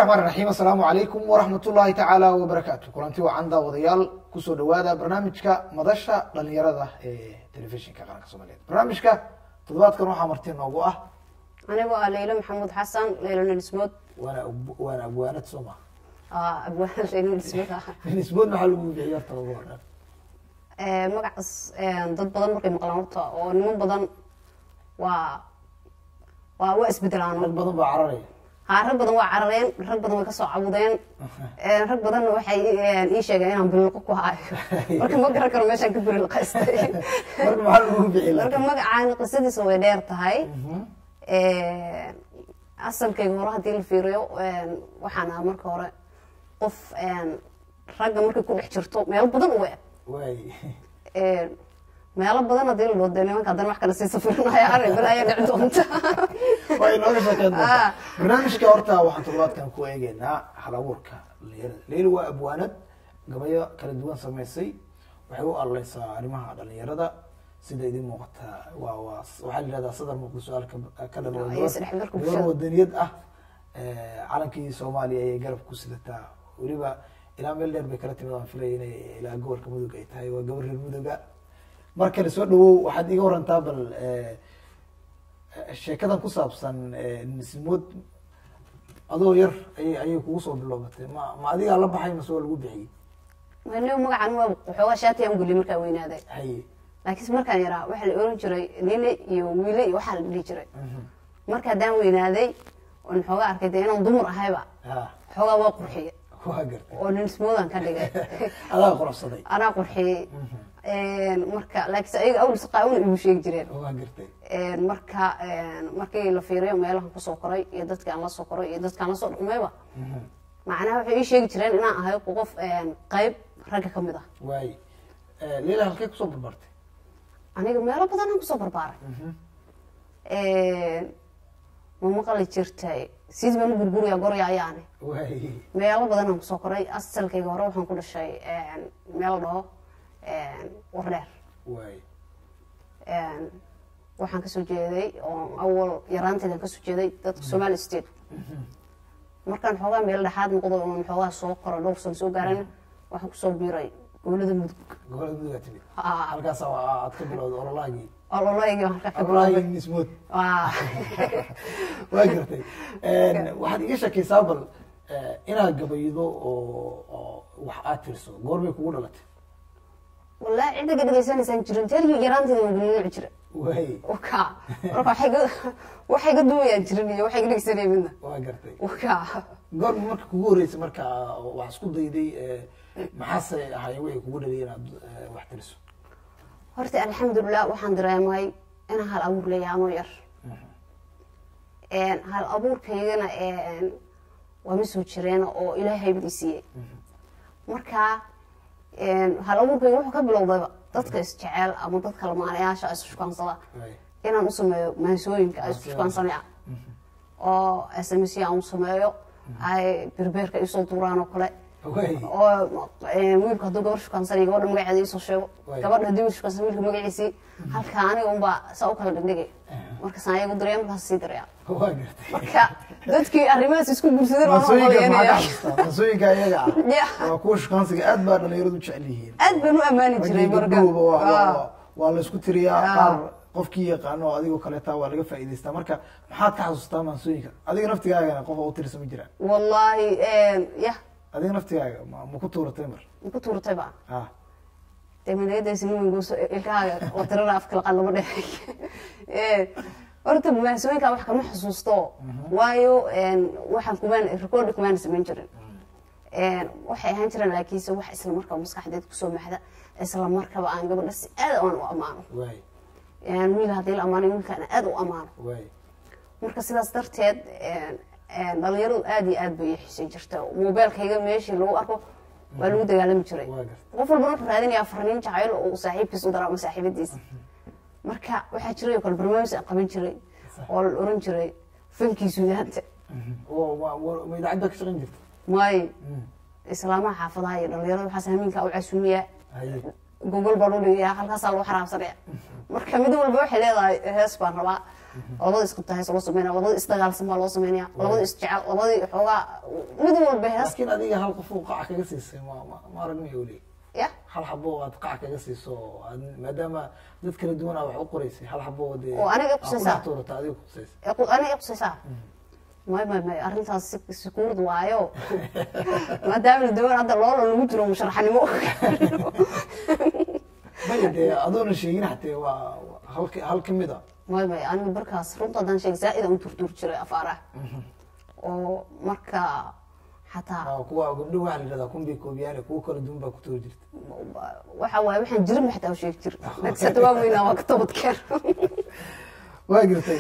raxmaan raxiim assalaamu calaykum waraxmat ullaahi tacaala wabarakaatu kulanti wacan daawadayaal kusoo dhawaada barnaamijka madasha dhalinyarada ee telefishinka qaranka soomaaliyeed barnaamijka toddobaadkan waxaa marti noogu ah anigoo ah leylo maxamuud xasan leylo nilismood waana waana abwaanad soo ma abwaan leylo nilismood ah nisbood maxaa lagu bixiyay horta ugu horan magacaas dad badan markay maqlaan horta oo niman badan waa waa waa isbedelaan rag badan baa cararaya haa rag badan waa carareen rag badan way kasoo cabudeen rag badanna waxay ii sheegeen inaan biliqo ku hayo marka ma garan karo meeshaan ka biliqaystay marka maxaa lagu bixiyay marka magacaan qisadiisa way dheer tahay asalkayga hore haddii la fiiriyo waxaan aha marka hore qof ragga markay ku dhex jirto meelo badan u eg waay meelo badan haddii la dhooday nimanka haddana wax kale sii safirinaya arrin balaayo dhici doonta waa inooga sheekeyn doontaa Ah. barnaamijka horta waxaan toddobaadkan ku eegeynaa hal abuurka dhalinyarada leyli waa abwaanad gabayo kala duwan samaysay waxay u aleysaa arrimaha dhalinyarada sida idin muuqata waa waa waxaa la yihahdaa sadar muuqda su-aal ka- ka dhalwa Iyo isdhexgalka gabar bulshada. wadaniyad ah Eh, calankii soomaaliya ayay garab ku sidataa weliba ilaa meel dheer bay kala timid aan filaya inay ilaa gobolka mudug ay tahay waa gabar reer muduga mar kale soo dhawow waxaad iga warantaa bal eh, sheekadan ku saabsan eh, nismood adoo yar ayay ayay kugu soo biloobatay ma ma adigaa la baxay mase waa lagu bixiyey anigu magacan waa waxoogaa shaatiyan u geliyay markaan weynaaday haye laakiinse markaan yaraa waxaa la oran jiray nine iyo wiile iyo waxaa la dhihi jiray marka haddaan weynaaday oon xoogaa arkay dee inaan dumar ahayba ha xoogaa waa qurxiye waa gartay oo ninismoodan ka dhigay adaa quruxsaday anaa qurxiyey marka laakiinse ayaga awlis qaawna igu sheegi jireen waa gartay marka markii la fiiriyo meelahan kusoo koray iyo dadkii aan la soo koray iyo dadkaan lasoo dhaqmayba macnaha waxay ii sheegi jireen inaan ahay qof qayb ragga ka mid ah waay leila halkee kusoo barbartay aniga meelo badan aan kusoo barbaaray ma maqli jirtay siis baan u gurguraya gorya ayaane waay meelo badan aan kusoo koray asalkayga hore waxaan ku dhashay meel dhaho wardheer waay waxaan kasoo jeeday oo awal yaraanteedan kasoo jeeday dadka somali state markaan xoogaa meel dhexaad noqdo oon xoogaa soo koro dhowr sano soo gaarana waxaan kusoo biiray gobolada mudug gobolada mudugaa timid Ah. halkaas aad ka bilowday ololaagii ololaygii waan ka bilaabay ololaagii nismood waa waa gartay waxaad iga shakaysaa bal eh, inaad gabaydo oo oo wax aad tiriso goorbay kugu dhalatay wallaahi cidda ka dhagaysanaysaan jirin teerkii yaraanteeda waan gulnuuci jiray waay waka marka waxay ga waxay ga duwayaan jirin iyo waxay ga dhegsanaya midna waa gartay waka goorma marka kugu horreysay marka wax isku dayday eh, maxaase ahaayeen wixii kugu dhaliyay inaad eh, wax tiriso horta alxamdulilah waxaan dareemay inaan hal abuur leeyahay anoo yar hal abuurkaygana waa ma soo jireen oo ilaahay bad i siiyey marka hal abuurkayga wuxuu ka bilowdayba dadka isjecel ama dadka lamaanayaasha is shukaansada waay inaan u sameeyo maansooyinka ay isku shukaansanayaan oo sms aan u sameeyo ay berbeerka isoo duuraan oo kale waay oo eh, wiilku hadduu gabar shukaansanaya gabadha magaceeda isoo sheego Waay. gabadha haddii wiil shukaansan wiilka magaciisii halka aniga unbaa saa u kala dhigdhigay markaas ayagu diraya markaas sii diraya waa gartay marka dadkii arrimahaas isku guursadeen waan mansooyinka maxaa ka oqoleynaya xasuustaa mansooyinka iyaga Ya. ah waa kuwa shukaansiga aad baa dhalinyaradu u jecel yihiin aad baan u ammaani jiray raggii marka gabdhuhuba waa- Ah. waa- waa la isku tiriyaa Ah. qaar qofkii yaqaano oo adigoo kaleeta waa laga faa'iidaystaa marka maxaad ka xasuustaa maansooyinka adiga naftigaagana qof oo u tirisa ma jiraan wallaahi yah adiga naftigaaga ma ma ku tuuratay mar ku tuurtay ba ah dee madayadaysa nimanguuso ilkahaaga oo tirada afka laqad lama dheeray horta maansooyinkaa wax kama xasuusto waayo waxaan kumaan record kumaan samayn jirin waxay ahaan jireen laakiinse wax isla markaba maskaxdeed kusoo maxda isla markaba aan gabadha si aad aan u ammaano waay wiil haddii la ammaanay wiilkaan aad u ammaano waay marka sidaas darteed dhalinyaradu aad iyo aad bay ii xiisan jirta mobeelkayga meeshii lagu arko waa lagu dagaalami jiray waa gartay qof walbana wuxuu raadinayaa farniin jacayl oo uu saaxiibkiis u dara ama saaxiibadiisa marka waxaa jiray oo kale barnaamij aan qaban jiray oo la oran jiray fankii suudaanta oo ma- ma ma idaacadda ka shaqayn jirta maayo islaamaha xaafadaha iyo dhalinyarada waxaas hamiinkaa u casuumiyaa haye gogol baan u dhigayaa halkaasaa lagu xaraabsanaya marka mid walba waxay leedahay hees baan rabaa labada isqabta hees loo sameynaya labada isdagaalsan baa loo sameynaya labada isjecel labadii xoogaa mid walba hees laakiin adiga hal qof uu qaca kaga siisay ma ma ma aragmay weli ya hal xabo aad qaca kaga siiso aad- maadaama dad kala duwan aa wax u qoraysay hal xabo dee Oo aniga aa ku kusaysaa. dhex tuurata adiga kusaysa ee qu- aniga iqusaysaa may may may arrintaas si- sikuurad waayo maadaama la doon hadda loola lagu jiro musharaxnimo maya dee adoona sheegin hatee waa waa hal ka- hal kamid a may may aniga markaas runta haddaan sheeg zaa-id aan u turtuur jiray afaaraha oo marka xataa waa kuwa gabdho waxaa la yidhahdaa kun bay koobiyaan kuwa kala duwan baa ku tuuri jirta waxa waaye waxaan jirin ma xataa u sheegi jir nagsata waa weynaa waa ka toobadkeen waa gartay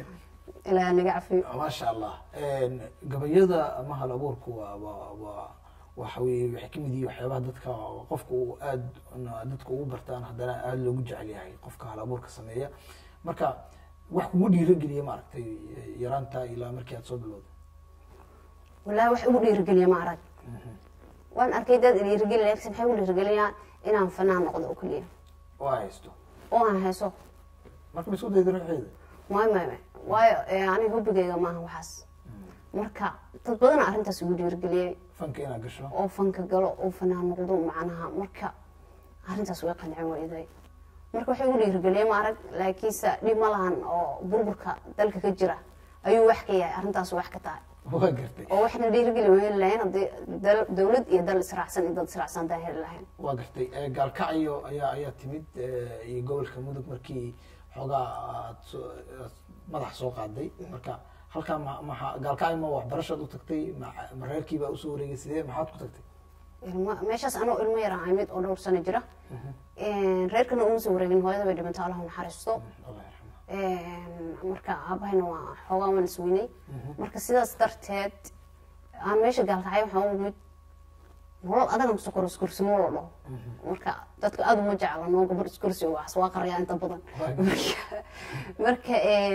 ilaa naga cafiyo maasha allah gabayada ama hal abuurku waa waa waa waxa weye waxay kamid yihiin waxyaabaha dadka qofka uu aad dadka ugu bartaan haddana aada loogu jecel yahay qofka hal abuurka sameeya marka wax kugu dhiirageliya maaragtay yaraanta ilaa markii aad soo bilowday wallaahi wax igu dhiirigeliya ma arag waan arkay dad dhiirigeli laakiin maxay igu dhiirigeliyaan inaan fanaan noqdo oo keliya oo ay haysto oo aan hayso marka ma isku dayda ruuxeeda may may may waayo eh, aniga hobigeyga maaha waxaas marka dad badana arrintaas igu dhiirigeliyey fanka inaad gasho oo fanka galo oo fanaan noqdo macnaha marka arrintaas way qancin weyday marka waxay igu dhiirigeliyey ma arag laakiinse dhib ma lahan oo burburka dalka ka jira ayuu wax ka yahay arrintaas wax ka tahay waa gartay oo waxna dhiirigeli ma heli lahayn haddii dal- dawlad iyo dal israacsan iyo dad israacsan haddaan heli lahayn waa gartay Eh, gaalkacyo ayaa ayaa timid eh, iyo gobolka mudug markii xoogaa aad soo- aad madax soo qaaday marka halkaa ma maxa gaalkacyo ma waxbarashaad u tagtay ma ma reerkii baa usoo wareegay sidee maxaad ku tagtay ilmo meeshaas anoo ilmo yar ahay mid oo dhowr sano jira reerkana uma soo wareegin hooyada bay dhimantay allah u naxariisto allah yarxama marka aabahayna waa xoogaa waan isweynay marka sidaas darteed aan meesha gaalkacay waxaan u imid nolol adagan kusoo koro iskursimo la dhaho marka dadka aada uma jecla noo gabar iskursi waxas waa qaryaa inta badan Marka- marka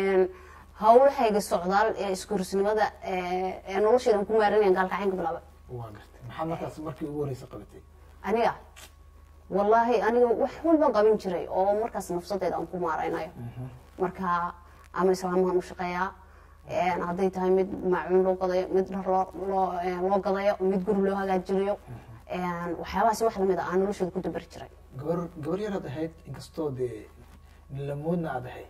hawlahayga socdaal ee iskursinimada ee noloshaydan ku maaranayaan gaalkacayn ka bilaabay waa gartay maxaad markaas markii ugu horeysa qabatay aniga wallaahi aniga wax walba qabin jiray oo markaas nafsadeeda aan ku maaraynayo marka ama islaamahan u shaqeeyaa een, hadday tahay mid maacuun loo gadayo mid dhar loo loo een, loo gadayo mid guri loo hagaajinayo een, waxyaabahaasi wax lamid a aan nolosheeda ku dabari jiray gabar gabar yaraad ahayd inkastoo dee nilamoodna aad ahayd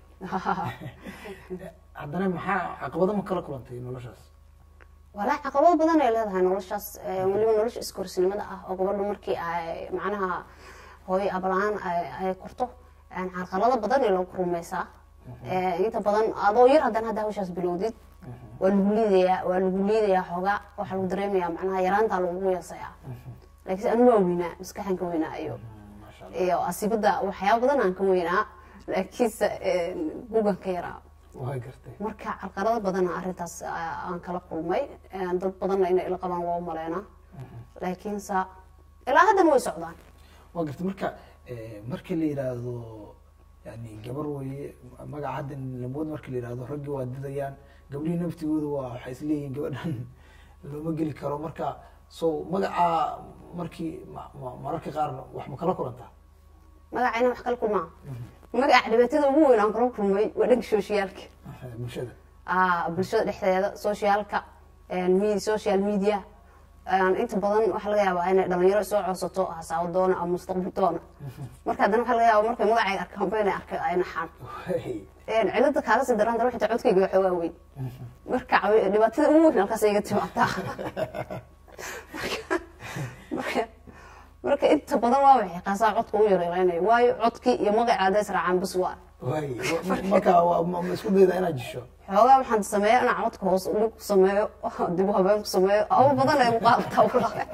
haddana maxaa caqabado ma kala kulantay noloshaas walaa caqabado badan ay leedahay noloshaas ee, weliba nolosha iskorsinimada ah oo gabadhu markii ay macnaha hooyo abalaan ay ay korto een, carqalado badan ay loogu rumaysaa Ee, inta badan adoo yar haddana hadda hawshaas bilowdid waa lagu liidayaa waa lagu liidayaa xoogaa waxaa lagu dareemayaa macnaha yaraantaa lagu yeesayaa laakiin anigu waa weynaa maskaxan ka weynaa iyo maasha allah iyo asibada waxyaaba badan aan ka weynaa laakiinse een, gugan ka yaraa waa gartay marka carqalado badana arrintaas ah, aan kala kulmay Een, dad badanna inay ila qabaan waa u maleynaa laakiinse ilaa haddana way socdaan waa gartay marka eh, marka la yidhaahdo yani gabar weye magaca hadda nilamood marka la yidhaahdo raggii waa didayaan gabdhihii naftigooda waa waxay isleeyihiin gabadhan looma geli karo marka so magacaa markii ma- ma- mararka qaar wax ma kala kulantaa magacayna wax kala kulmaa magaca dhibaatada ugu weyn aan kala kulmay waa dhanka sooshiyaalka bulshada Ah, bulshada dhexdeeda socialka me- social media Een, inta badan waxaa laga yaabaa inay dhalinyaro soo codsato hasaawo doona ama mustaqbal doona marka haddana waxaa laga yaabaa markay magacayga arkaanba inay arka ay naxaan Hey, Een, cilada kaaga sii daran dara xitaa codkayga waa xoogaa weyn marka cawi- dhibaatada ugu weyn halkaas iga timaadaa Marka- marka marka inta badan waa waxay qaasaa codka u yareereynayo waayo codkii iyo magaca hadday israacaan bas waa waay wa- marka waa- ma ma isku dayda inaad jisho xoogaa waxaan sameeya inaan codka hoos u dhig ku sameeyo dib u habeen ku sameeyo aba badan ay muqaalataa walahi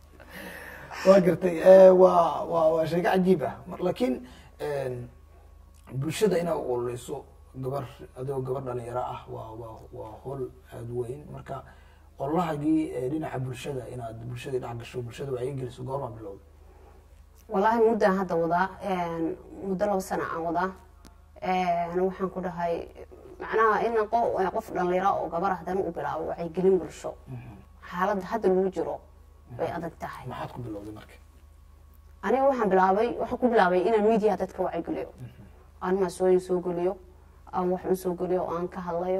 waa gartay eh, waa waa waa sheeko cajiib ah Mar- laakiin een, bulshada inaad u ololeyso gabar adigoo gabar dhalinyaro ah waa waa waa howl aada weyn marka ololahagii eh, dhinaca bulshada inaad bulshadii dhex gasho bulshada wacyi geliso goormaa bilowda wallaahi muddaan hadda wadaa een, muddo laba sana aan wadaa Een, waxaan ku dhahay macnaha in qo- qof dhalinyaro oo gabar haddana u bilaabo wacyigelin bulsho xaaladda hadda lagu jiro way adag tahay maxaad ku bilowday marka aniga waxaan bilaabay waxaan ku bilaabay inaan media dadka wacyigeliyo aan maasooyin soo geliyo aan wax un soo geliyo oo aan ka hadlayo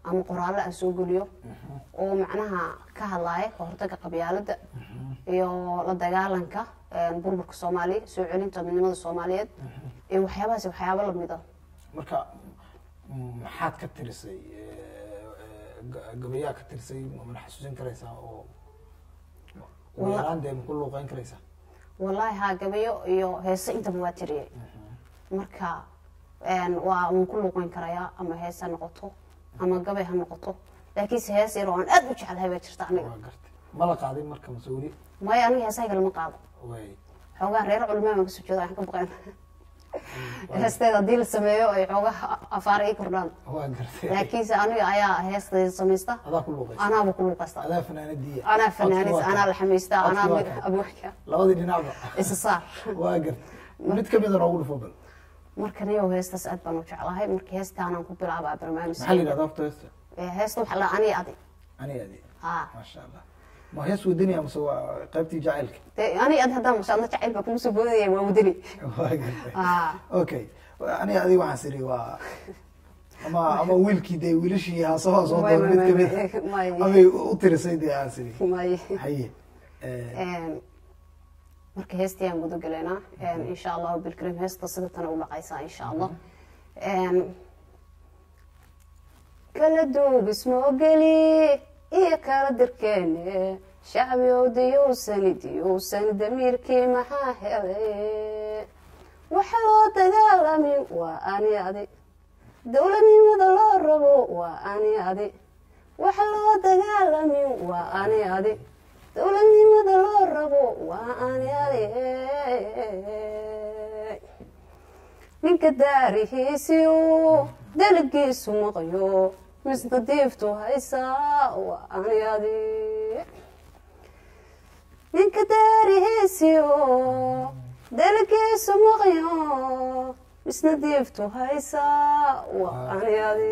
ama qoraallo aan soo geliyo oo macnaha ka hadlaaya ka hortaga qabyaalada iyo la dagaalanka een, burburka soomaaliya soo celinta midnimada soomaaliyeed iyo waxyaabahaas waxyaabo lamid ah marka m- maxaad ka tirisay eh, eh, ga- gabayaa ka tirisay mana xasuusin karaysaa oo ugu Wala- yaraan dee maku luuqeyn karaysaa wallaahi haa gabayo iyo heese intaba waa tiriyey marka een, waa waan ku luuqeyn karayaa ama hees ha noqoto ama gabay ha noqoto laakiinse hees yar oo aan aad u jeclahay baa jirta aniga waa gartay ma la qaaday marka mase weli maayo aniga heesaha kale ma qaado way xoogaa reer culmaa baan kasoo jeeda waxaan ka baqeen heesteeda haddii la sameeyo ay xoogaa afaar ii kordhaan waa gartay laakiinse aniga ayaa heesteeda samaysta adaa ku luuqeysa anaaba ku luuqaysta adaa fanaanadiya anaa fanaanis anaa la xamaystaa Codki anaa waa mid- kan. abwaanka labadii dhinacba isa saar waa gartay mid kamida noogu dhufo bal marka niyow heestaas aad baan u jeclahay marka heestaanaan ku bilaabaa barnaamij maxaa la yidhahda horta heesta heesta waxaa la ani adi ani adi haa maasha allah ma hees wadaniya mase waa qaybtii jacaylka dee ani adi haddaan mashaadla jacayl baa kugu soo boodaya waa wadani waa gartay haa okay aniga adiga waxaan siri waa ama ama wiilkii dee wiilashii haasaha soo door mid kamid may amay u tirisay dee aan siri may haye Eh, Een, marka heestii aan guda galaynaa Een, insha allahu bilkarim heesta sida tana u dhaqaysaa insha allah Een, kala duubis moogeli iyo kala dirkeene shacbi ow diyowsani diyowsani damiirkii maxaa helay waxa loo dagaalamin waa ani adi dowladnimada loo rabo waa ani adi waxa loo dagaalamin waa ani adi dowladnimada loo rabo waa ani adi ninka daarihiisiyo daligiisu maqyo misna diiftu haysaa waa ani adi ninka daarihiisiyo daligiisu maqyo misna diiftu haysaa waa ani adi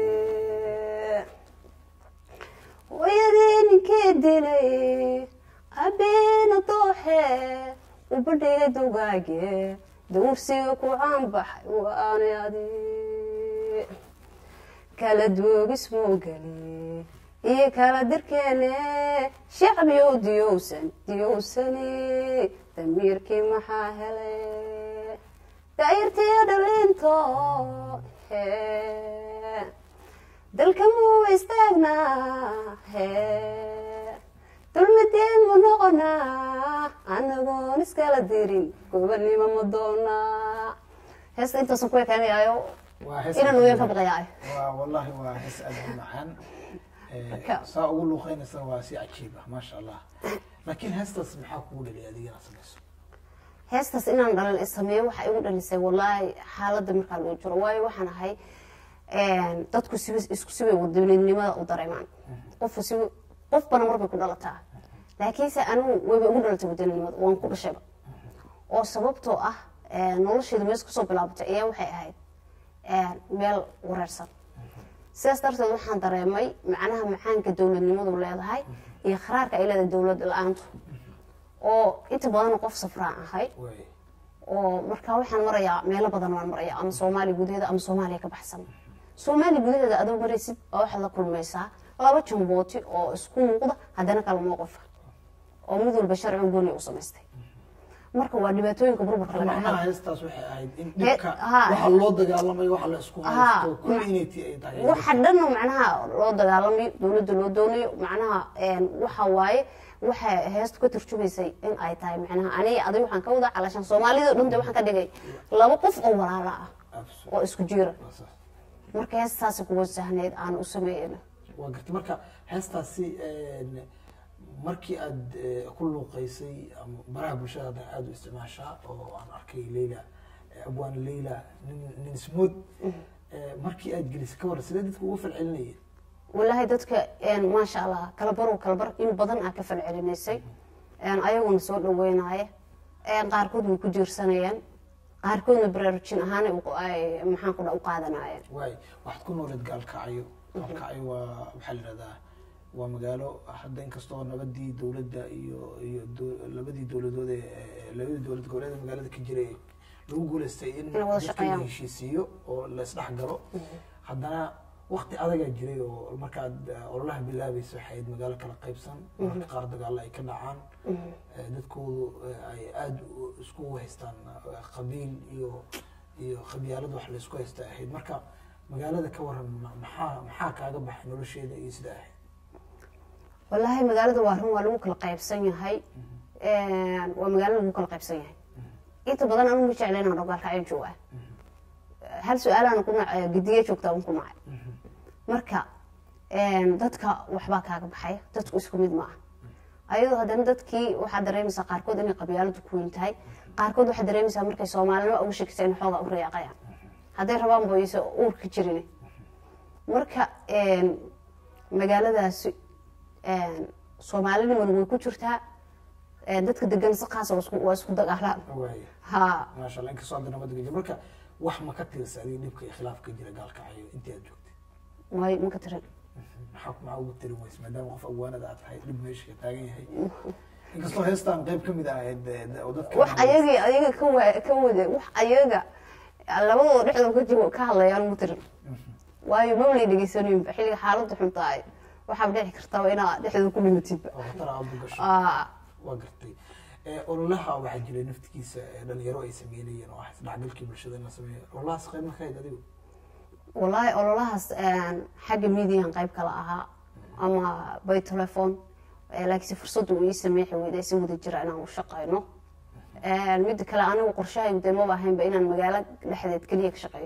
hooyadii ninkii dilay abeena dooxe ubadhiga dugaage dawrsiga ku caanbaxay waani adi kala duugis moogeli iyo kala dirkeene shacbiyow diyowsan diyowsani damiirkii maxaa helay daayirtiyo dhalinto hee dalka muu istaagnaa hee dulmadeen mu noqonaa anagoon iskala dirin gobanimo ma doonaa heesta intaasan ku ekeenayaayo waa hees inaan uyan ka baqayaayo waa wallahi waa hees aad u macaan Eh, Marka- saa ugu luuqeynaysa waa si cajiib ah maasha allah laakiin heestaas maxaa kugu dhaliyay adiga inaad samayso heestaas inaan dhalin sameeyo waxaa igu dhalisay wallaahi xaaladda markaa lagu jiro waayo waxaan ahay dadku siba isku sibay wadaninimada u dareemaan qofku si qofbana marbay ku dhalataa laakiinse anigu wayba ugu dhalatay wadaninimada waan ku dhashayba oo sababtoo ah nolosheedu mees kusoo bilaabatay ayaa waxay ahayd meel wareersan sidaas darteed waxaan dareemay macnaha macaanka dowladnimadu leedahay iyo kharaarka ay leedahay dowlad la-aantu oo inta badan qof safraan ahay way oo markaa waxaan marayaa meelo badan waan maraya ama soomaaliya gudaheeda ama soomaaliya ka baxsan soomaaliya gudaheeda adoo maraysid baa waxaad la kulmaysaa laba jambooti oo isku muuqda haddana kala mowqifa oo mid walba sharci gooni u samaystay marka waa dhibaatooyinka burburka laga macnaha dhaxlo heestaas waxay ahayd in He- dhibka ha. waxa loo dagaalamayo waxa la isku Ha. haysto kulli inay ti ay tahay waxa dhan macnaha loo dagaalamayo dowladda loo doonayo macnaha een, waxa waaye waxay heestu ka turjumaysay in ay tahay macnaha aniga adig waxaan ka wada calashan soomaalida dhunta waxaan ka dhigay laba qof oo walaala ah Absolutely. oo isku jiira Waa saas. marka heestaasi kuwa sahneyd aan u sameeyeyna waa gartay marka heestaasi een, markii aad eh, ku luuqeysay ama baraha bulshada hadda aada u isticmaashaa oo aan arkay leyla eh, abwaan leyla nin nin smood eh, markii aad gelisay ka waran sidee dadka uga falcelinayeen walaahi dadka een, maasha allah kala barow kala bar in badan aa ka falcelinaysay een, ayaguna soo dhaweynaya een, qaarkood way ku jiirsanayeen qaarkoodna baraarujin ahaan ay u- ay maxaan ku dha u qaadanayeen waay waxaad ku nooleed gaalkacyo gaalkacyo waa waxaa la yidhahdaa waa magaalo hadda inkastoo nabadii dowladda iyo iyo do- labadii dowladood ee ee labadii dowlad goboleed ee magaalada ka jiray lagu guuleystay in Inay wada dadka la shaqeeyaan. heshiisiiyo oo la isdhex galo haddana waqti adagaa jiray oo markaad eh, ololaha bilaabaysa waxay ahayd magaalo kala qaybsan mararka qaar dagaalo ay ka dhacaan Eh, dadkoodu eh, ay aada u- iskugu haystaan eh, qabiil iyo iyo qabyaalad wax laysku haysta ahayd marka magaalada ka waran ma- maxaa maxaa kaaga baxay nolosheeda iyo sida ahayd wallaahi magaalada waa run waa lagu kala qaybsan yahay waa magaalo lagu kala qaybsan yahay inta badan anigu ma jecla inaan dhogaalka ayn jooga hal su-aalaana ku nacay gediye joogtaa un ku nacay marka dadka waxbaa kaaga baxaya dadku isku mid ma aha ayadoo haddana dadkii waxaad dareemaysaa qaarkood inay qabyaaladu ku weyn tahay qaarkood waxaad dareemaysaa markay soomaalinimo uga shakisa in xoogaa u riyaaqayaan hadday rabaan boyse uurka jirin marka magaaladaasi soomaalinimana way ku jirtaa dadka degan si khaasa waa isku- waa isku dagaalaan waaya ha maasha allah inkastoo hadda nabadda gaji marka wax ma ka tirsa adiga dhibka iyo khilaafka jira gaalkacayo intii aad joogtay may maka tirin maxaa maxaa ugu tirin weyse maadaama qof agwaanada aad tahay dhib meesha ka taagan yahay inkastoo heestaan qayb kamid ah ahayd eh, oo dadka wax ayagii ayaga ka wa- ka wada wax ayaga labadooda dhexdooda ka jiro ka hadlayaan ma tirin waayo mawlay dhegeysanayinba xilliga xaaladda xun tahay waxaad dhici kartaa inaa dhexdooda ku dhimatidba oo khatar aad u gasho Aa, waa gartay Eh, ololaha waxaa jiray naftigiisa eh, dhalinyaro ay sameynayeen oo ah isdhexgalkii bulshada in la sameeyo ololahaas qayb ma ka hayd adigu wallaahi ololahaas xagga midiyan qayb kala ahaa ama by telephone Eh, laakiinse fursaddu uu ii sameexi weyday si wada jira inaan u shaqayno midda kale anigu qorshahaygu dee maba ahaynba inaan magaalo dhexdeed keliya ka shaqeeyo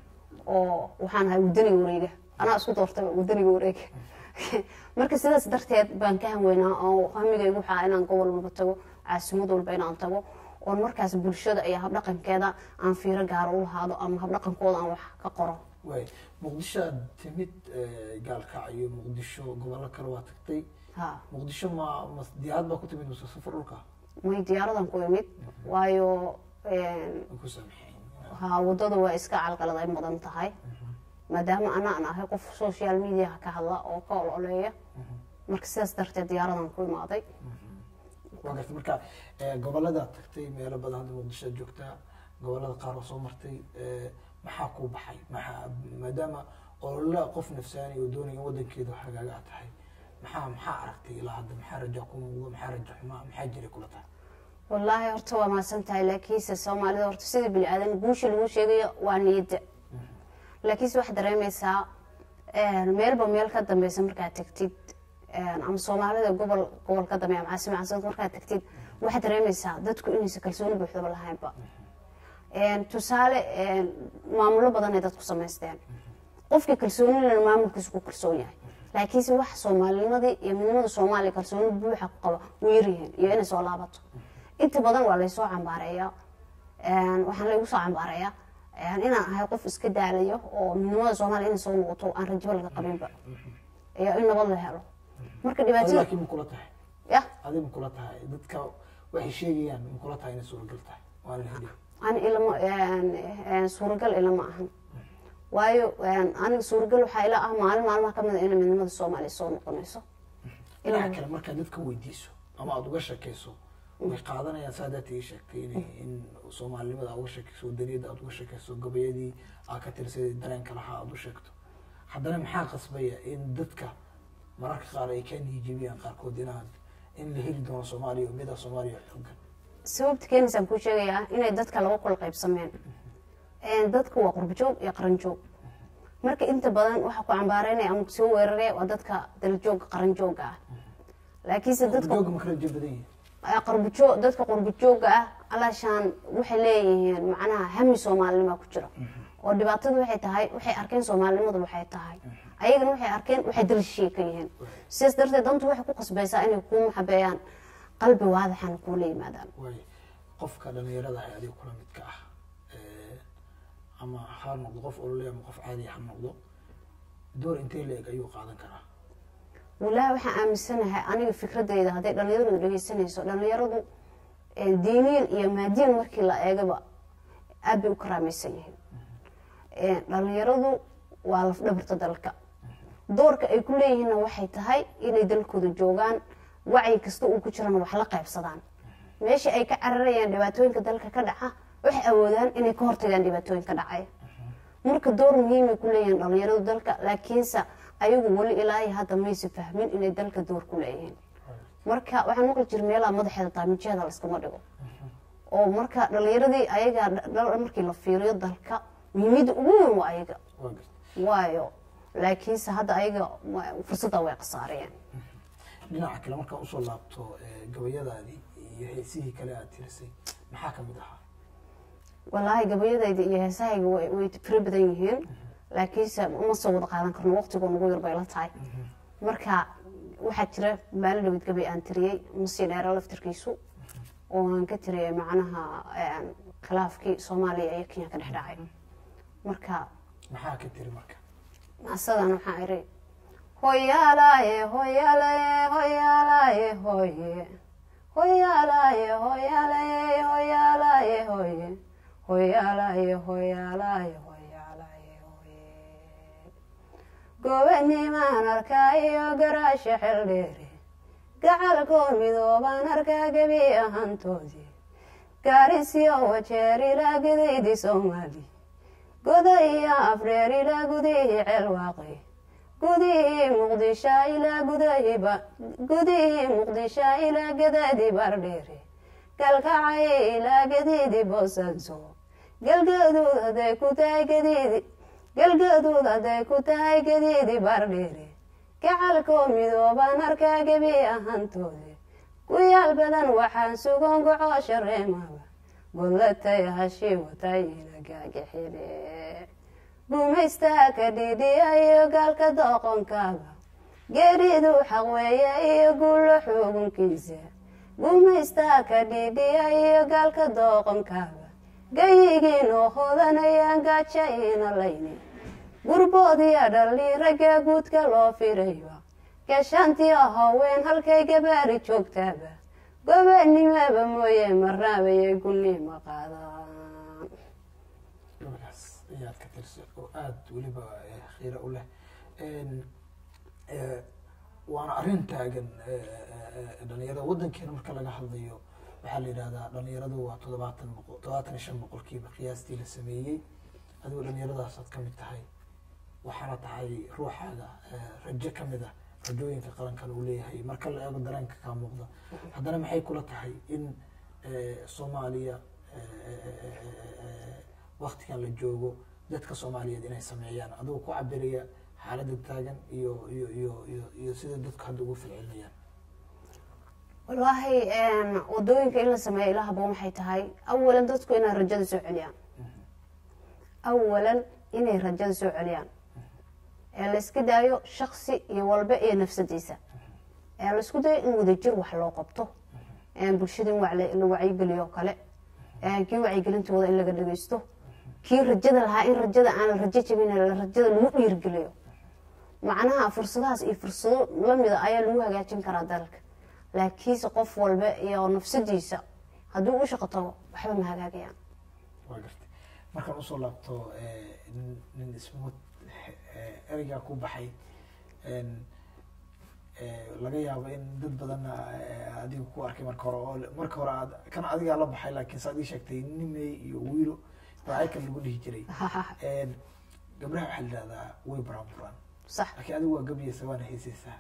oo waxaan ahay wadaniga wareega anaa isku doortay wadaniga wareega marka sidaas darteed baan ka hanweynaa oo hamigaygu waxaa inaan gobol walba tago caasimad walba inaan tago oon markaas bulshada iyo habdhaqankeeda aan fiiro gaaro u lahaado ama habdhaqankooda aan wax ka qoro waay muqdisho aad timid eh, gaalkacyo muqdisho gobollo kale waa tagtay ha muqdisho ma ma diyaarad baa ku timid mase safar dhulka may diyaaradan ku imid waayo Waan ku saamixeen ha wadada waa iska calqalad ay mudan tahay maadaama anaan ahay qof social mediaha ka hadla oo ka ololeeya marka sidaas darteed diyaaradan ku imaaday waa gartay marka eh, gobolladaad tagtay meelo badan hadda muqdisho aad joogtaa gobollada qaar oo soo martay eh, maxaa kuu baxay maxaa maadaama olola qof nafsaani oo doonaya in wadankeeda hagaaga aad tahay maxaa maxaa aragtay ilaa hadda maxaa raja ku muuqdo maxaa raja xumaa maxaa jiray kula tahay wallaahi horta waa mahadsan tahay laakiinse soomaalida horta sida bini aadan guusha lagu sheegayo waa niyadda laakiinse waxaad dareemaysaa meelba meel ka dambeysa markaad tagtid ama soomaalida gobol gobol ka dambeeya ama caasima caasimad markaad tagtid waxaad dareemaysaa dadku inaysan kalsooni buuxdaba lahaynba tusaale maamulo badan ay dadku samaysteen qofkii kalsoonilana maamulkiisu ku kalsoon yahay laakiinse wax soomaalinimadii iyo midnimada soomaaliya kalsooni buuxa ku qaba way yaryihiin iyo inay soo laabato inta badan waa laysoo cambaareeyaa waxaan laygu soo cambaareeyaa inaan ahay qof iska daalayo oo midnimada soomaaliya inay soo noqoto aan rajo laga qabinba iyo in nabad la helo marka adi dhibaatada laakiin ma kula tahay ya adi ma kula tahay dadka waxay sheegayaan ma kula tahay inay suuragal tahay waan la heli ani ilama suuragal ilama ahan waayo aniga suuragal waxaa ila ah maalin maalmaha kamid a inay midnimada soomaaliya soo noqonayso dhinaca kale markaad dadka weydiiso ama aada uga shakeyso way qaadanayaan saa daata ii sheegtay in in soomaalinimada aad uga shakeyso wadaniyadda aad uga shakeyso gabayadii aad ka tirsaday dareenka lahaa aad u sheegto haddana maxaa qasbaya in dadka mararka qaar ay kaa niyijibiyaan qaarkood inaad in la heli doono soomaaliya oo mida soomaaliya xoogan sababta keenaysaan kuu sheegayaa inay dadka laba kula qaybsameen dadka waa qurbajoog iyo qaranjoog marka inta badan waxa ku cambaareynaya ama kusoo weeraraya waa dadka dalajooga qaranjooga ah laakiinse dadka jooga ma kala jir badan yihin qarbajo dadka qurbajooga ah alaashaan waxay leeyihiin macnaha hami soomaalinima ku jira oo dhibaatada waxay tahay waxay arkeen soomaalinimadu waxay tahay ayagana waxay arkeen waxay dalashii ka yihiin sidaas darteed dantu waxay ku qasbaysaa inay kuu maxabeeyaan qalbi waadaxana kuula yimaadaan waay qofka dhalinyarada ah adiga kula midka ah eh, ama ha noqdo qof olole ama qof caadi ha noqdo door intee la eg ayuu qaadan karaa walaahi waxaan aaminsanahay aniga fikradeyda hadday dhalinyaradu dhegeysanayso dhalinyaradu eh, diiniyan iyo maadiyan markii la eegaba aad bay u karaamaysan yihiin Eh, dhalinyaradu waa lafdhabarta dalka doorka ay ku leeyihiinna waxay tahay inay dalkooda joogaan wacyi kasta uu ku jirana wax la qaybsadaan meesha ay ka cararayaan dhibaatooyinka dalka ka dhaca waxay awoodaan inay ka hortagaan dhibaatooyinka dhacaya marka door muhiimay ku leeyihiin dhalinyaradu dalka laakiinse ayagu weli ilaa iyo hadda maysa fahmin inay dalka door ku leeyihiin marka waxaan maqli jira meelaha madaxeeda taamijeeda layskama dhigo oo marka dhalinyaradii ayaga dha- markii la fiiriyo dalka muhiimada ugu weyn waa ayaga waa gartay waayo laakiinse hadda ayaga wa- fursadda way khasaariyeen dhinaca kale markaan usoo laabto eh, gabayadaadii iyo heesihii kale aad tirisay maxaa kamid ahaa walaahi gabayadayda iyo heesahayga way way fara badan yihiin laakiinse uma soo wada qaadan karno waqtigoo nagu yar bay la tahay marka waxaa jira maalin dhawid gabay aan tiriyey masii dheera laftirkiisu oo aan ka tiriyay macnaha een, khilaafkii soomaaliya iyo kenya ka dhex dhacay marka maxaa ka tiri marka maasadan waxaa iri hoyaalaaye hoyaalaye hoyaalaaye hoye hoyaalaaye hoyaalaye hoyaalaaye hoye hoyaalaaye hoyaalaaye hoyaalaaye hoye gobanimaan arkaa iyo garaasha xeldheere gacalkoo midoobaan arkaa gebi ahaantoodii gaarisyo wajeer ilaa gadaydii soomaali goda iyo afreer ilaa gudihii ceelwaaqi gudihii muqdisho ilaa gudahiiba gudihii muqdisho ilaa gadaadii bardheere galkacay ilaa gadiidii boosanso galgaduud hadday ku tahay gadiidi galgaduud hadday ku tahay gadiidii bardheere gacalkoo midoobaan arkaa gebi ahaantoode guyaal badan waxaan sugan gocoo shareemaba gollatay hashii watay ina gaagixile gumaystaa ka dhidhiya iyo gaalka dooqonkaaba geeridu xaqweeye iyo guulo xugunkiisa gumaystaa ka dhidhiya iyo gaalka dooqonkaaba gayigiin oo hodanayaan gaaja iina layni gurboodiya dhalli ragga guudka loo firayba gashaantii haween halkay gabaari joogtaaba gobanimaba mooye marnaabayay gulnima qaadaan gabadhaas ayaad ka tirsa oo aada weliba eh, khiira u leh En, eh, waana arrin taagan eh, eh, eh, dhalinyarada waddankeena marka laga hadlayo waxaa la yidhahdaa dhalinyaradu waa toddobaatan boqol toddobaatan iyo shan boqolkiiba qiyaastii la sameeyey adigoo dhalinyaradaas aad ka mid tahay waxaana tahay ruuxaaga eh, rajo ka mid ah rajooyinka qarankan uu leeyahay marka la eego dareenka kaa muuqda haddana maxay kula tahay in eh, soomaaliya waktigan la joogo dadka soomaaliyeed inay sameeyaan adigoo ku cabiraya xaaladda taagan iyo iyo iyo iyo iyo sida dadku hadda ugu falcelinayaan wallaahi een, wadooyinka in la sameeyo ilahaba waxay tahay awalan dadku inay rajada soo celiyaan awalan inay rajada soo celiyaan ee la iska daayo shaksi iyo walba iyo nafsadiisa ee la isku dayo in wadajir wax loo qabto ee bulshada in wax la la wacyigeliyo oo kale ee kii wacyigelintooda in laga dhageysto kii rajada lahaa in rajada aan la rajo jabin la rajada lagu dhiirgeliyo macnaha fursadahaas iyo fursado lamida ayaa lagu hagaajin karaa dalka laakiinse qof walba iyo nafsadiisa hadduu u shaqo tago waxba ma hagaagayaan waa gartay markaan usoo laabto eh, nin- nin ismood eh, ereygaa ku baxay en, eh, laga yaabo in dad badanna eh, adiga ku arkay marka hore oo marka hore aad kan adigaa la baxay laakiin saad ii sheegtay nimey iyo wiilo daacaykan lagu dhihi jiray En, gabdhaha waxaa la yidhahdaa way buraanburaan sax laakiin adigu waa gabyeysa waana heeseysaa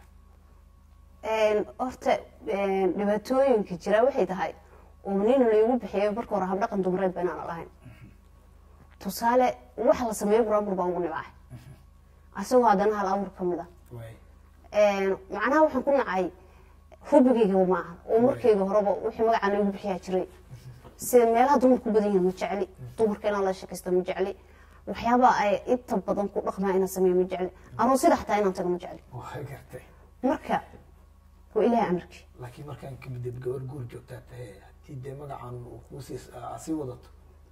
Een, horta een, dhibaatooyinka jira waxay tahay oo nin laygu bixiyo marka hore habdhaqan dumareed ba inaan lahayn tusaale wax la sameeyo buraanbur baan ugu nibacay asagoo haddana hal abuur ka mid a way Een, macnaha waxaan ku nacay hubigayga ma aha oo markayga horeba wixii magacaan laygu bixiyaa jiray sida meelaha dumarku ku badan yihiin ma jecli dumarka inaan la sheekaysto ma jecli waxyaabaha ay inta badan ku dhaqmaa inaan sameeyo ma jecli aroosida xataa inaan tago ma jecli waa gartay marka waa ilaahay amarkii laakiin markaan ka midib gabar guur joogtaa tahay haddii dee magacan uu kuusii sii wadato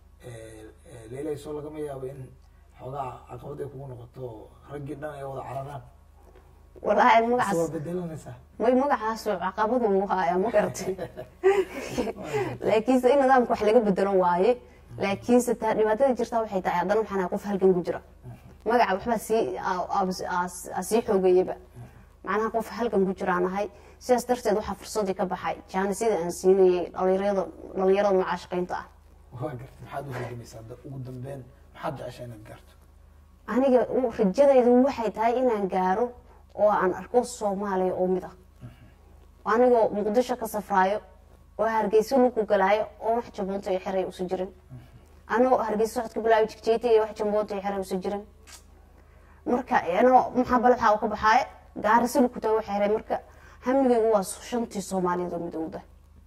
leelayso lagama yaabo in xoogaa caqabad ay kugu noqoto raggii dhan ay wada cararaan walaahi mise waa magacaas bedelanaysaa may magacaas caqabadu uu hayaa ma garatay laakiinse in nidaamka wax laga bedelo waaye laakiinse taa dhibaatada jirta waxay tahay haddana waxaan ahay qof halgan ku jira magaca waxbaa sii aa- aa- aa- aa sii xoogayaba macnaha qof halgan ku jiraan ahay sidaas darteed waxaa fursadii ka baxay jaanisida aan siinayay dhalinyarada dhalinyarada macaashaqaynta ah waa gartay maxaad u halgamaysaa da- ugu dambeyn maxaad jeceshaa inaad gaarto aniga u- rajadaydu waxay tahay inaan gaaro oo aan arko soomaaliya oo mid ah anigoo muqdisho ka safraayo oo hargeysa lagu galaayo oo wax jamboonta iyo xeray usu jirin anigoo hargeysa socodka bilaayo jigjeeta iyo wax jamboonta iyo xeray usu jirin marka anoo maxaa balaxa u ka baxaayo gaarisa lagu tago xeray marka hamigaygu waa shantii soomaaliyeed oo midowda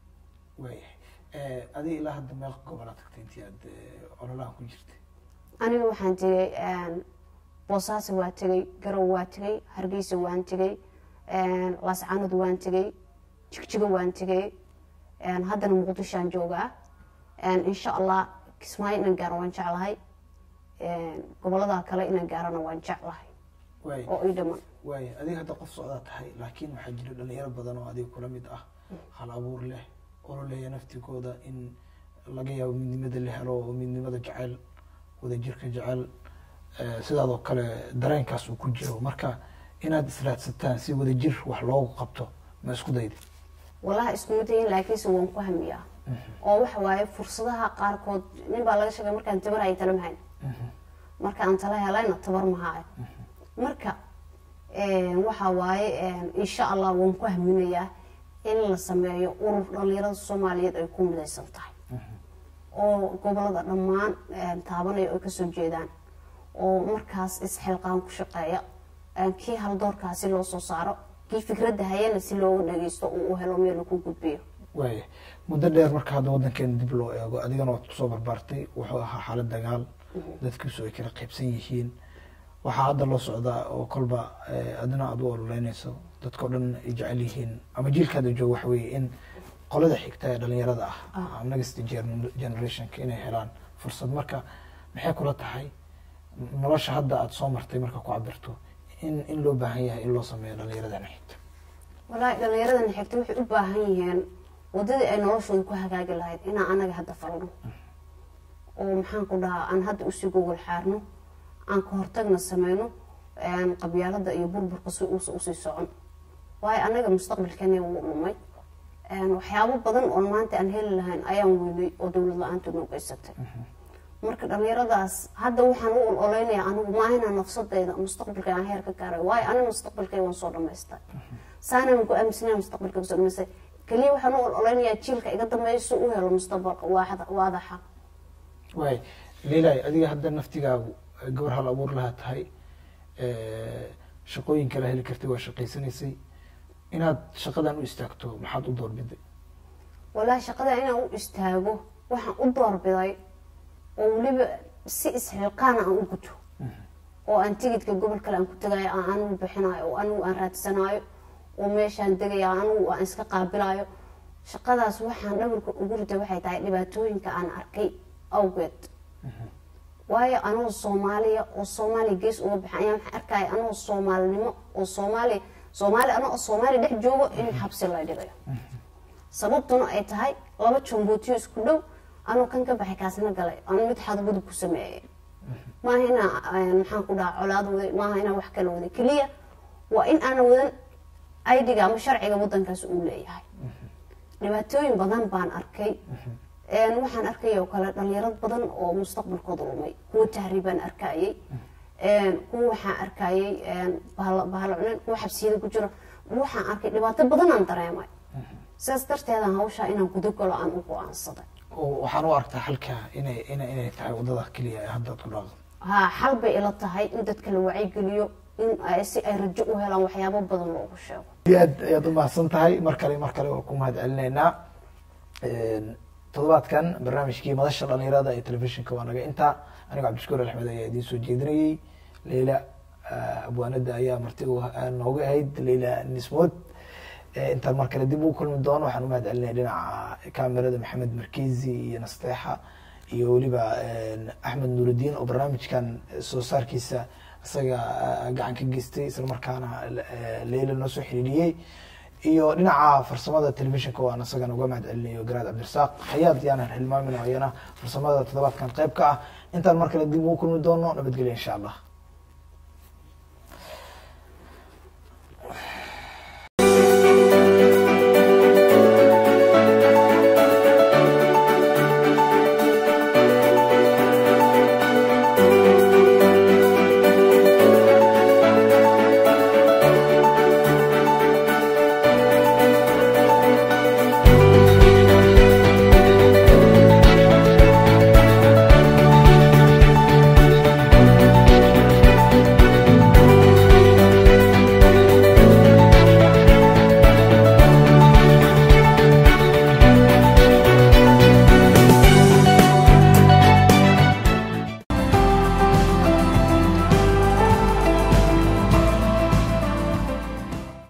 waayahay adiga ilaa hadda meel gobolaa tagtay intii aad eh, ololahan ku jirtay aniga waxaan tegay boosaaso waa tegay garow waa tegay hargeysa waan tegay laascaanood waan tegay jigjigo waan tegay haddana muqdishoaan joogaa insha allah kismaayo inaan gaaro waan jeclahay gobolada kale inaan gaarona waan jeclahay waay oo ii dhaman waaya adiga hadda qof socdaa tahay laakiin waxaa jira dhalinyaro badan oo adiga kula mid ah hal abuur leh ololeeya naftigooda in laga yaabo midnimada la helo oo midnimada jecel wadajirka jecel eh, sidaadoo kale dareenkaas uu ku jiro marka inaad israadsataan si wadajir wax loogu qabto ma isku dayda walahi iskuma dayin laakiinse waan ku hamiyaa oo waxa waaye fursadaha qaarkood nin baa laga sheegay markaan tabar ay tala mahayn marka aan tala helayna tabar mahaayo marka waxa waaye insha allah waan ku haminayaa in la sameeyo urur dhalinyarada soomaaliyeed ay ku midaysan tahay oo gobolada dhammaan taabanaya ay kasoo jeedaan oo markaas isxilqaan ku shaqeeya kii haldoorkaasi loo soo saaro kii fikradda hayana si looga dhageysto uu u helo meel lagu gudbiyo waaya muddo dheer marka hadda waddankeena dib loo eego adigana waad kusoo barbaartay wuxuu ahaa xaalad dagaal dadkiisu ay kala qaybsan yihiin waxaa hadda loo socdaa oo kolba eh, adina aad u ololeynayso dadkao dhan ay jecel yihiin ama jiilkaada jooga waxa weeye in qolada xigta ee dhalinyarada ah ama next gen- generationka inay helaan fursad marka maxay kula tahay nolosha hadda aada soo martay marka ku cabirto in in loo baahan yahay in loo sameeyo dhalinyaradana xigta walaahi dhallinyaradan xigta waxay u baahan yihiin wadadii ay noloshooda ku hagaagi lahayd inaan anaga hadda falno oo maxaan ku dhahaa aan hadda usii gogol xaarno aan ka hortagna sameyno qabyaalada iyo burburka si uusa usii socon waayo anaga mustaqbalkeena wuu dhumay waxyaabo badan oon maanta aan heli lahayn ayaan weynay oo dowlad la-aantu noo geysatay marka dhalinyaradaas hadda waxaan u ololeynayaa anigu ma ahina nafsadeyda mustaqbalka aan heer ka gaaray waayo aniga mustaqbalkay waan soo dhamaystay saanaan ku aaminsanaya mustaqbalka kasoo dhamaystay keliya waxaan u ololeynayaa jiilka iga dambeeya si u helo mustaqbalka waaxda waadaxa waay leilay adiga hadda naftigaagu gabar hal abuur lahaa tahay shaqooyin kala heli kartay waa shaqaysanaysay inaad shaqadan u istaagto maxaad u doorbiday walaahi shaqada inaan u istaago waxaan u doorbiday oo weliba si isxilqaana aan u guto oo aan tigidka gobol kale aan ku tagayo aan anigu bixinayo oo anigu aan raadsanaayo oo meeshaan degaya anigu aan iska qaabilayo shaqadaas waxaan dhabarka ugu ritay waxay tahay dhibaatooyinka aan arkay awgeed waayo anoo soomaaliya oo soomaaliya gees uga baxan ayaa waxaan arkaya anoo soomaalinimo oo soomaaliya soomaali anoo soomaaliya dhex joogo in xabsi la dhigayo sababtuna ay tahay laba jambootiyo isku dhow anuu kan ka baxay kaasna galay anu mid xadgudub ku sameeyay maaha inaa maxaan ku dhaha colaad waday maaha inaa wax kala waday keliya waa in aana wadan aidiga ama sharciga wadankaas uu leeyahay dhibaatooyin badan baan arkay waxaan arkay oo kale dhalinyarad badan oo mustaqbalkooda lumay kuwa tahriibaan arkayay kuwa waxaan arkayay bahalo cunen kuwa xabsiyada ku jiro waxaan arkay dhibaato badan aan dareemay sidaas darteedaan hawshaa inaan gudagalo aan u go-aansaday oo waxaan u arkaa halka inay ina inay tahay wadada keliya ee hadda ad ku dhaaqdo haa xal bay ila tahay in dadka la wacyigeliyo in ay si ay rajo u helaan waxyaabo badan loogu sheego aad ayaad u mahadsan tahay mar kale mar kale waa ku mahad celinaynaa toddobaadkan barnaamijkii madasha dhalinyarada ee telefishinka waa naga intaa anigo cabdishukuur axmed ayaa idiin soo jeedinayey leila abwaanada ayaa marti nooga ahayd leila nismood intaan mar kale dib u kulmi doono waxaan umahad celinaya dhinaca kamerada maxamed markezi iyo nasteexa iyo weliba axmed nuurudiin oo barnaamijkan soo saarkiisa isaga gacan ka geystay isla markaana leila noo soo xiriiriyey iyo dhinaca farsamada telefishinka waan isagana uga mahad celinayo garaad cabdirasaaq hayaad yaanan hilmaamin ayana farsamada toddobaadkan qayb ka ah intaan mar kale dib ugu kulmi doono nabadgelya insha allah